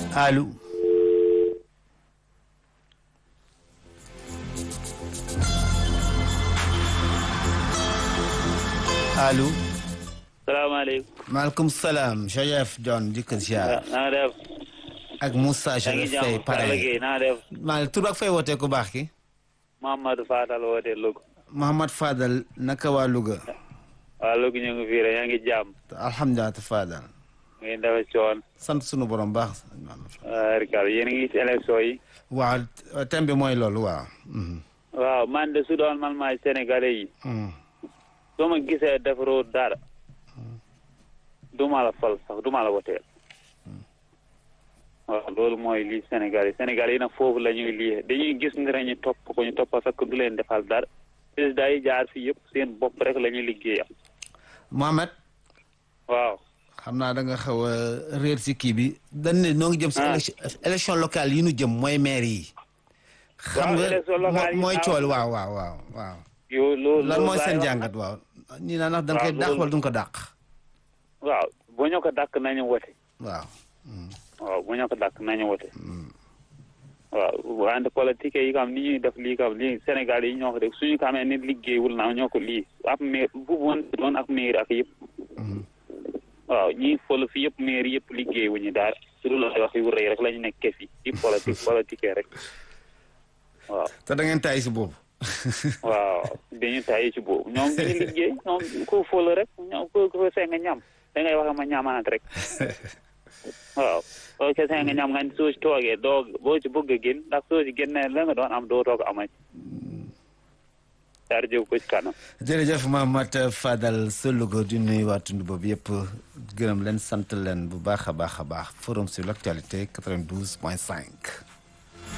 allo allo. salaamaaleykum. maaleykum salaam. Chérif John di ko ziar. na nga def. ak Moussa yaa ngi Chérif Faye jàmm Palla pare. Gueye na nga def. maa tur ak fay wootee ku baax ki. Mamadou Fadal woote Louga. Mouhamad Fadal naka waa Louga. waa Louga ñu ngi fii rek yaa ngi jàmm. alhamdulilah te Fadal. ngay dafa coon. sant sunu borom baax. Rikal yéen a ngi ci élection yi. waaw thème bi mooy loolu waaw. Mhm. waaw man de su doon man maay sénégalais yi. Mhm. soo ma gisee defaroo dara. du ma la fal sax du ma la woteel. waaw loolu mooy lii Sénégal yi Sénégal yi nag foofu la ñuy lii dañuy gis ni rek ñu topp ko ñu topp fekk du leen defal dara président yi jaar fii yëpp seen bopp rek la ñuy liggéeyam. Mohamed waaw. xam naa da nga xaw a réer si kii bi dañ ne noo ngi jëm si Ah. élection élection locale yi nu jëm mooy maire yi. xam Waaw, nga élection locale yi mooy waaw. cool waaw waaw waaw waaw. yow loolu lan mooy laay seen wax. jàngat waaw. ñii naa ndax da nga waaw, koy dàq loolu- wala du nga ko dàq. waaw bu ñu ko dàkk nañu wote. waaw. waaw bu ñu ko dàkk nañu wote. waaw wante politique yi kam ni ñuy def lii kam lii Sénégal yi ñoo ko def suñu xamee nit liggéeyul na ñoo ko lii ab maire bu woon doon ak maire ak yëpp. waaw ñii fol fi yëpp maire yëpp liggéeyuñu daal su dul ay wax yu rëy rek la ñu nekkee fi di politique politique rek waaw. te da ngeen taay si boobu. waaw dañu tayi ci boobu ñoom dañu liggéey ñoom ku fol rek ñoom ku ku seen nga ñam da ngay wax ma ñamaat rek waaw boo ko seen nga ñam nga soo ci toogee doo boo ci bëgg a génn ndax soo ci génnee la nga doon am doo toog amati daal jóg ko ci kanam jërëjëf Mohamed Fadal sa Louga di nuyu waa tund boobu yëpp gërëm leen sant leen bu baax a baax a baax forum sur l' actualité 92 point 5.